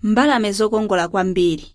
mbalame zokongola kwambiri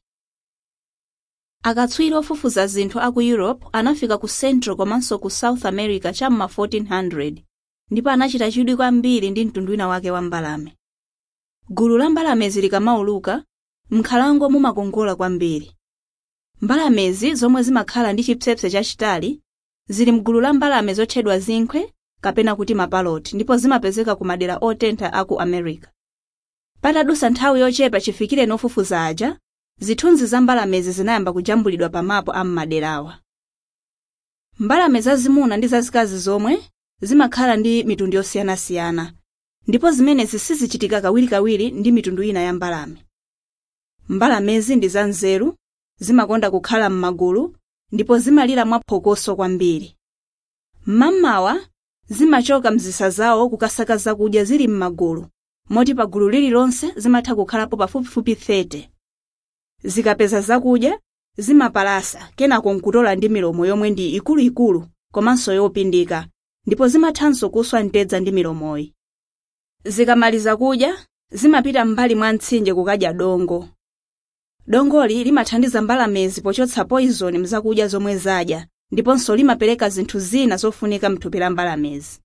akatswiri ofufuza zinthu aku europe anafika ku central komanso ku south america cham'ma 1400 ndipo anachita chidwi kwambiri ndi mtundu wina wake wa mbalame gulu la mbalamezi likamauluka m'nkhalango mumakongola kwambiri mbalamezi zomwe zimakhala ndi chipsepse chachitali zili mgulu la mbalame zotchedwa zinkhe kapena kuti mapaloti ndipo zimapezeka ku madera otentha aku america patadutsa nthawi yochepa chifikire ofufuza aja zithunzi za mbalamezi zinayamba kujambulidwa pa mapu a m'maderawa mbalame zazimuna ndi zazikazi zomwe zimakhala ndi mitundu yosiyanasiyana ndipo zimenezi sizichitika kawirikawiri ndi mitundu ina ya mbalame mbalamezi ndi zanzeru zimakonda kukhala m'magulu ndipo zimalira mwaphokoso kwambiri mmamawa zimachoka mzisa zawo kukasaka zakudya zili m'magulu moti pa gulu lililonse zimatha kukhalapo pafupifupi 30 zikapeza zakudya zimapalasa kenako nkutola ndi milomo yomwe ndi ikuluikulu komanso yopindika ndipo zimathanso kuswa mtedza ndi milomoyi zikamaliza kudya zimapita m'mbali mwa mtsinje kukadya dongo dongoli limathandiza mbalamezi pochotsa poison mzakudya zomwe zadya ndiponso limapereka zinthu zina zofunika mthupi la mbalamezi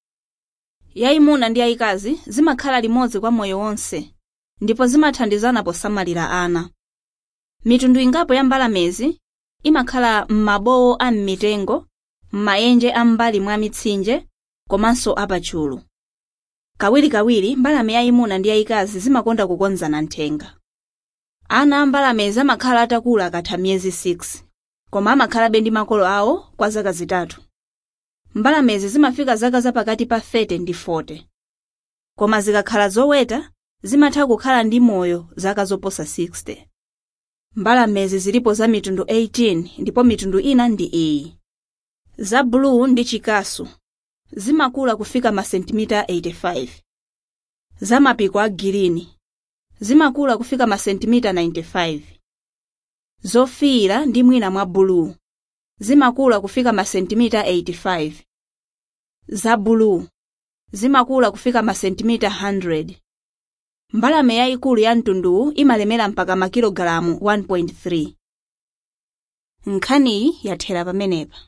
yayimuna ndi yayikazi zimakhala limodzi kwa moyo wonse ndipo zimathandizana posamalira ana mitundu ingapo ya mbalamezi imakhala m'mabowo a m'mitengo m'maenje a m'mbali mwa mitsinje komanso apatchulu kawirikawiri mbalame yayimuna ndi yayikazi zimakonda kukonzana nthenga ana a mbalamezi amakhala atakula akatha miyezi 6 koma amakhalabe ndi makolo awo kwa zaka zitatu mbalamezi zimafika zaka zapakati pa 30 ndi 40 koma zikakhala zoweta zimatha kukhala ndi moyo zaka zoposa 60 mbalamezi zilipo za mitundu 18 ndipo mitundu ina ndi iyi za blue ndi chikasu zimakula kufika masentimita 85 za mapiko a girini zimakula kufika masentimita 95 zofiira ndi mwina mwa bulu zimakula kufika masentimita 85 za bulu zimakula kufika masentimita 100 mbalame yayikulu ya mtunduwu imalemera mpaka makilogalamu 1.3 nkhaniyi yathera pamenepa